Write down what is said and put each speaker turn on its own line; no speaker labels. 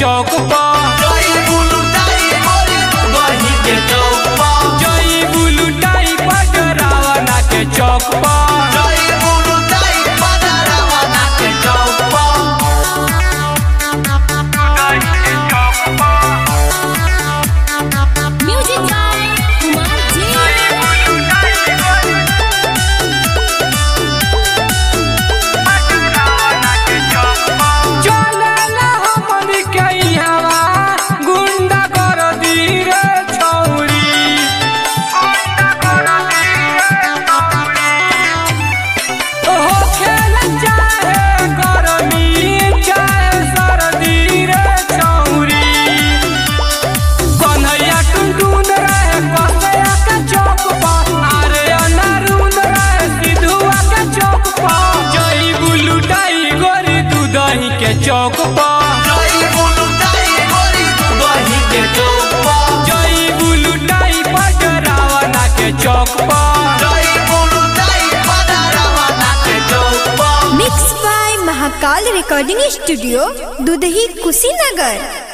चौक पर
जई बुलुटाई गोरी दुदही के चौक पर
जई बुलुटाई पटरावना के चौक पर
जई बुलुटाई पदरवना के चौक पर
म्यूजिक बाय कुमार जी
चलेला हमनी के इहवा गुंडा कर दी रे छौरी हो खेल चाहे गरमी चाहे सर्दी रे छौरी कन्हैया टुनटुन रहे कसैया के चौक पर अरे अनारून रहे सिधुआ के चौक पर जई बुलुटाई गोरी दूधही के चौक पर
जई बुलुटाई गोरी दुदही के चौक पर
जई बुलुटाई पटरावना के चौक पर
जई बुलुटाई पदरवना के चौक पर
mix by Mahakal recording studio Dudhahi Kushinagar